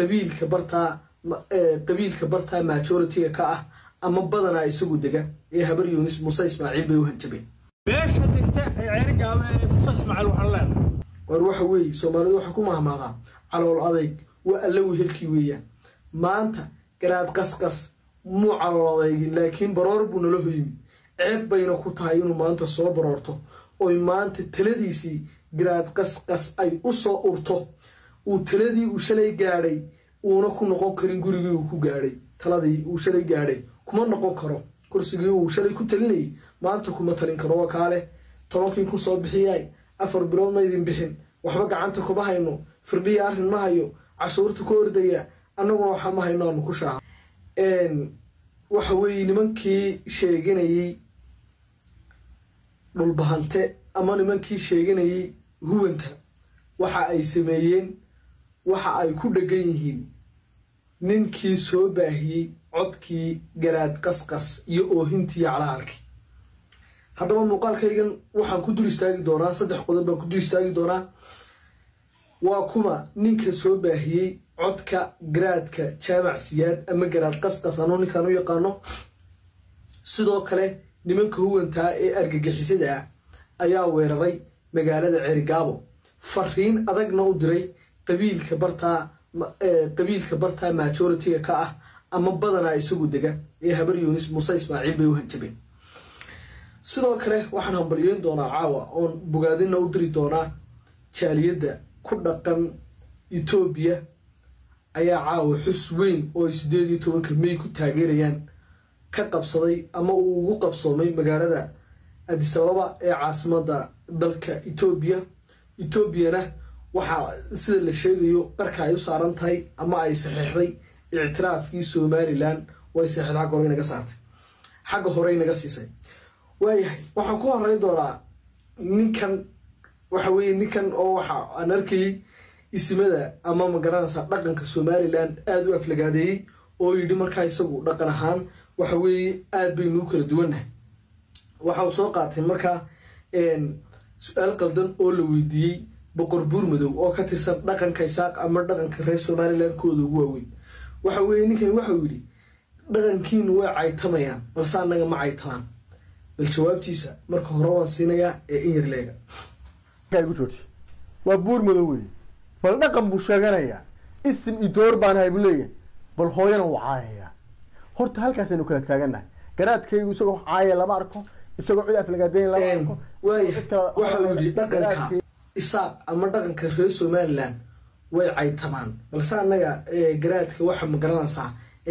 qabiilka bartaa qabiilka bartaa majority-ga ka ah ama badanaa isagu dega ee habar yunis muuse ismaaciil bay u hanjabeen beesha degta ee ceerigaaba ee muuse ismaaciil waxaan leenahay war waxa weeye soomaalidu waxaa ku mahmaadaa calool adayg waa alla wehelkii weeyaan maanta garaad qasqas muu calool adeygin laakiin baroor buu nala hoymi ceeb bayna ku tahay inuu maanta soo baroorto oy maanta taladiisii garaad qasqas ay u soo urto uu taladii uu shalay gaadhay uuna ku noqon karin gurigii uu ku gaadhay taladii uu shalay gaadhay kuma noqon karo kursigii uu shalay ku talinayay maanta kuma talin karo waa kaale tobankii ku soo bixiyay afar bilood ma idin bixin waxba gacanta kuma hayno firdhiya arrin ma hayo cashuurta ku ordaya annaguna waxaa ma hayno aanu ku shaaha waxa weeye nimankii sheeganayey dhulbahante ama nimankii sheeganayey huwanta waxa ay sameeyeen waxa ay ku dhegan yihiin ninkii soo baahiyey codkii garaad qasqas iyo oohintii calacalkii haddaba muuqaalkaygan waxaan ku dul istaagi doonaa saddex qodob baan ku dul istaagi doonaa waa kuma ninka soo baahiyey codka garaadka jaamac siyaad ama garaad qasqas anuu ninkaan u yaqaano sidoo kale nimanka huwantaa ee argagixisada ah ayaa weeraray magaalada ceerigaabo fariin adagna u diray qabiilka bartaa qabiilka bartaa majority-ga ka ah ama badanaa isagu dega ee habar yunis muuse ismaaciil bay u hanjabeen sidoo kale waxaan hambalyeyn doonaa caawa oon bogaadina u diri doonaa jaaliyadda ku dhaqan etoobiya ayaa caawa xus weyn oo ay siddeed iyo tobanka may ku taageerayaan ka qabsaday ama uu ugu qabsoomay magaalada adisababa ee caasimadda dalka etoobiya etoobiyana waxaa sida la sheegayo qarka ay u saaran tahay ama ay saxeexday ictiraafkii somalilan way saxeexda xagga hore inaga saartay xagga hore inaga siisay waayahay waxaan ku horeyn doonaa ninkan waxa weeye ninkan oo waxa aan arkayay ismada ama magaranaysa dhaqanka somalilan aada u aflagaadeeyey oo yidhi markaa isagu dhaqan ahaan waxa weeye aada baynuu kala duwannahay waxa uu soo qaatay markaa su-aal qaldan oo la weydiiyey boqor buur madow oo ka tirsan dhaqanka isaaq ama dhaqanka reer somalilan kooda ugu waaweyn waxa weeye ninkan waxau yidhi dhaqankiinu way caytamayaan balse annaga ma caytamaan bal jawaabtiisa marka hore waan siinayaa ee in yar leega gu jooji waa buur madow wey bal dhaqan buu sheeganayaa isim idoor baan ahay buu leeyahay bal hooyana wuu caayayaa horta halkaasaynu kala taagannahay garaadkaygu isagoo wax caaya lama arko isagoo cid aflagaadeyn lama arko waaya waxau yidhi dhaqanka isaaq ama dhaqanka reer somalilan way caytamaan balse annaga garaadka waxa magaranaysaa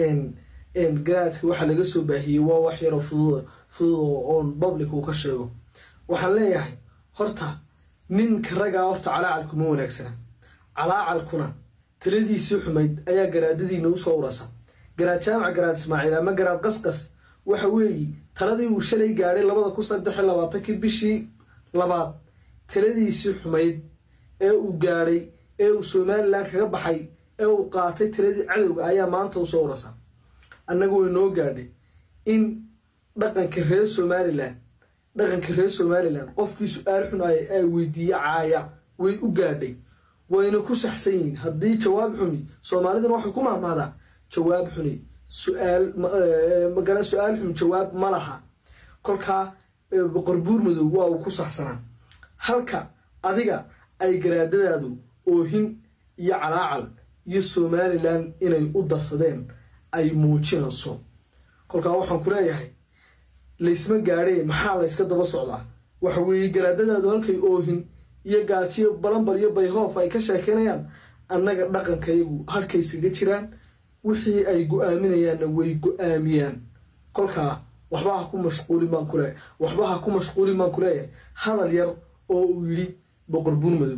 garaadka waxa laga soo baahiyey waa wax yaroo fudud fudud oon public uu ka sheego waxaan leeyahay horta ninka ragaa horta calaacalku ma wanaagsana calaacalkuna taladiisii xumayd ayaa garaadadiina usoo urasa garaad jaamac garaad ismaaciil ama garaad qasqas waxa weeye taladii uu shalay gaadhay labada kun saddex iyo labaatankii bishii labaad taladiisii xumayd ee uu gaadhay ee uu somalilan kaga baxay ee uu qaatay taladii cadowga ayaa maanta usoo urasa annaga way noo gaadhay in dhaqanka reer somalilan dhaqanka reer somalilan qofkii su-aal xun ay weydiiye caaya way u gaadhay wayna ku saxsan yihiin haddii jawaab xuni soomaaliduna waxay ku mahmaadaa jawaab xuni su-aal magala su-aal xun jawaab ma laha kolkaa boqor buur madow waa uu ku saxsanaa halka adiga ay garaadadaadu oohin iyo calaacal iyo somalilan inay u darsadeen ay muujinayso kolkaa waxaan ku leeyahay laysma gaadhee maxaa layska daba socdaa waxa weeye garaadadaadu halkay oohin iyo gaajiyo balanbal iyo bayhoof ay ka sheekeynayaan annaga dhaqankayagu halkayskaga jiraan wixii ay go-aaminayaanna way go-aamiyaan kolkaa waxba ha ku mashquulin baan kuleeyahay waxba ha ku mashquulin baan ku leeyahay hadal yar oo uu yidhi boqor buur madow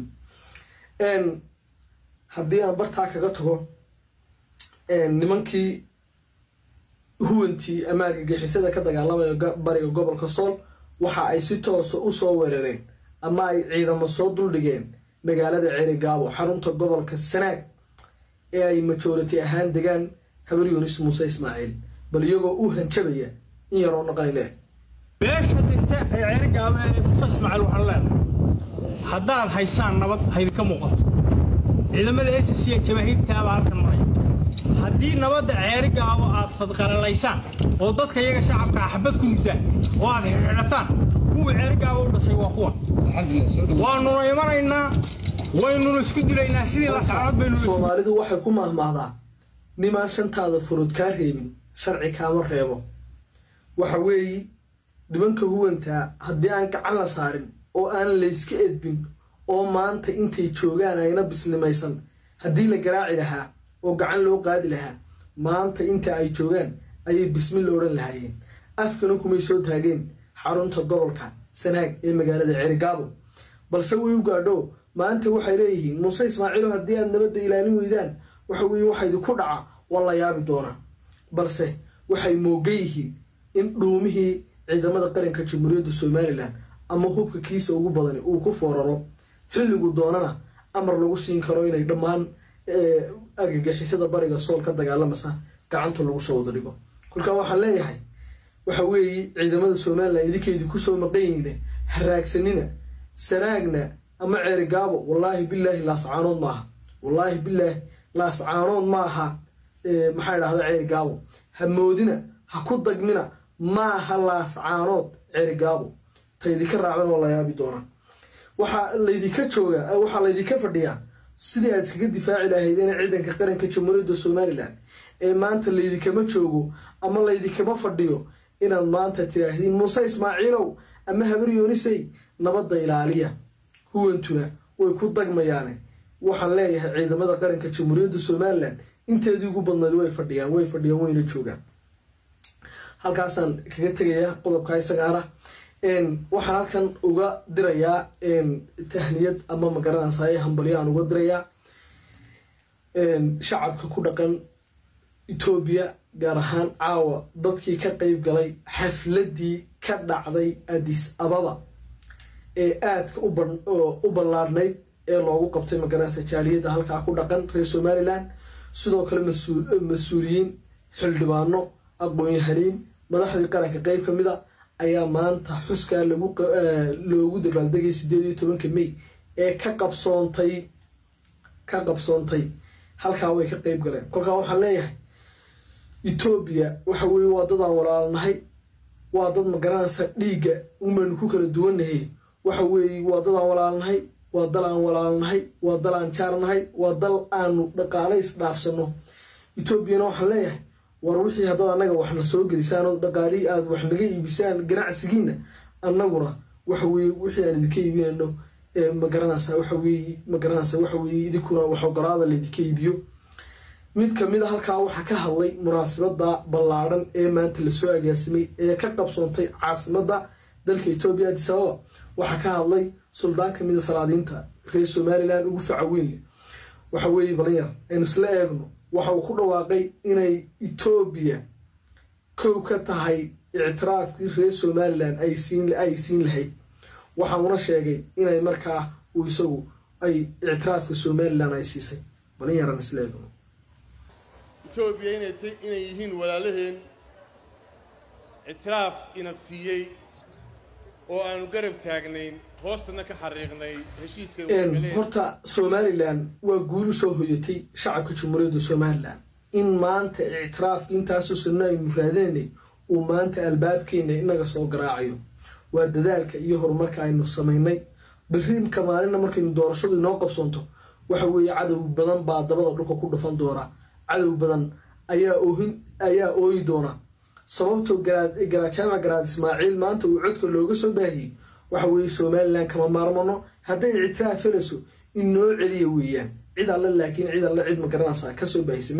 haddii aan bartaa kaga tago nimankii huwantii ama argagixisada ka dagaalamaya bariga gobolka sool waxa ay si toosa u soo weerareen ama ay ciidamo soo duldhigeen magaalada ceerigaabo xarunta gobolka sanaag ee ay majority ahaan degaan habar yunis muuse ismaaciil bal iyagoo u hanjabaya in yaroo naqani leh beesha degta ee ceerigaaba ee muuse ismaaciil waxaan leenahay haddaad haysaan nabad haydinka muuqato ciidamada s c jamaahiirtaabaa halkan maraya haddii nabadda ceeri gaabo aad fadqalalaysaan oo dadka iyaga shacabka axbad ku mudaan oo aad xidhataan kuwii ceeri gaabo u dhashay waa kuwan waanuna imanaynaa waynuna isku dilaynaa sidii lascanood baynu isu soomaalidu waxay ku mahmahdaa nimaan shantaada furud kaa reebin sharci kaama reebo waxa weeyi dhibanka huwantaa haddii aan gacan la saarin oo aan layska edbin oo maanta intay joogaan ayna bislimaysan haddii la garaaci lahaa oo gacan loo qaadi lahaa maanta inta ay joogaan ayay bismi la odhan lahaayeen afkana kumay soo taageen xarunta gobolka sanaag ee magaalada ceerigaabo balse way u gaadho maanta waxay leeyihiin muuse ismaaciilo haddii aad nabadda ilaalin weydaan waxa weeye waxa idinku dhaca waa la yaabi doonaa balse waxay moogan yihiin in dhuumihii ciidamada qaranka jamhuuriyadda somalilan ama hubka kiisa ugu badani uu ku fooraro xilligu doonana amar lagu siin karo inay dhammaan argagixisada bariga sool ka dagaalamasa gacanta lagu soo wada dhigo kolkaa waxaan leeyahay waxa weeye ciidamada somalilan idinkeydii kusoo maqan yihiine haraagsanina sanaagna ama ceerigaabo wallaahi bilaahi laascaanood maaha wallaahi bilaahi laascaanood maaha maxaa idhahda ceerigaabo ha moodina ha ku dagmina maaha laascaanood ceerigaabo ta idinka raacdan waa la yaabi doonaa waxaa laydinka joogaa waxaa laydinka fadhiyaa sidii aad iskaga difaaci lahaydeen ciidanka qaranka jamhuuriyadda somalilan ee maanta laydinkama joogo ama laydinkama fadhiyo inaad maanta tidhaahdiin muuse ismaaciilow ama habar yoonisey nabadda ilaaliya huwantuna way ku dagmayaane waxaan leeyahay ciidamada qaranka jamhuuriyadda somalilan inteedii ugu badnayd way fadhiyaan way fadhiyaan wayna joogaan halkaasaan kaga tegayaa qodobka isagaana waxaan halkan uga dirayaa tahniyad ama magaranaysaye hambalyo aan uga dirayaa shacabka ku dhaqan etoobiya gaar ahaan caawa dadkii ka qeyb galay xafladii ka dhacday adis ababa ee aadka u ballaadhnayd ee loogu qabtay magaranaysa jaaliyadda halkaa ku dhaqan reer somalilan sidoo kale mas-uuliyiin xildhibaano aqoon-yahaniin madaxdii qaranka qeyb ka mid a ayaa maanta xuskaa loogu dabaaldegay sideed iyo tobanka may ee ka qabsoontay ka qabsoontay halkaa way ka qeyb galeen kolkaa waxaan leeyahay etoobiya waxa weeye waa dad aan walaalnahay waa dad magaranaysa dhiigga unbaynu ku kala duwannahay waxa weeye waa dad aan walaalnahay waa dal aan walaalnahay waa dal aan jaarnahay waa dal aanu dhaqaale isdhaafsano etoobiyana waxaan leeyahay war wixii haddaad annaga waxna soo gelisaan oo dhaqaalihii aada wax naga iibisaan ganacsigiina annaguna waxa weeye wixii aan idinka iibinayno magaranaysa waxa weeye magaranaysa waxa weeye idinkuna wax ogolaada laydinka iibiyo mid kamid a halkaa waxaa ka hadlay munaasabada ballaadhan ee maanta lasoo agaasimay ee ka qabsoontay caasimadda dalka etoobiya adis ababa waxaa ka hadlay suldaan kamid a salaadiinta reer somalilan ugu faca weynle waxa weeye balinyar aynu isla eegno waxa uu ku dhawaaqay inay etoobiya kow ka tahay ictiraafkii reer somalilan ay siin lahayd waxauna sheegay inay markaa uu isagu ay ictiraafka somalilan ay siisay balinyaran isla eegno etoobiya inay yihiin walaalaheen ictiraaf ina siiyey oo aanu garab taagnayn hoostana ka xariiqnay heshiiska horta somalilan waa guul u soo hoyatay shacabka jamhuuriyadda somalilan in maanta ictiraafka intaasoo sanno aynu raadinaynay uu maanta albaabkeena inaga soo garaacayo waa dadaalka iyo horumarka aynu samaynay biriimka maalina markaynu doorashadu inoo qabsoonto waxa weeye cadow badan baa dabada dhulka ku dhufan doona cadow badan ayaa oohin ayaa ooyi doona sababtoo garajaama garaad ismaaciil maanta uu codka looga soo baahiyey waxa weeye somalilan kama maarmano hadday ictiraaf helayso in noo celiya weeyaan cid alle laakiin cid alle cid magaranaysa kasoo baahisa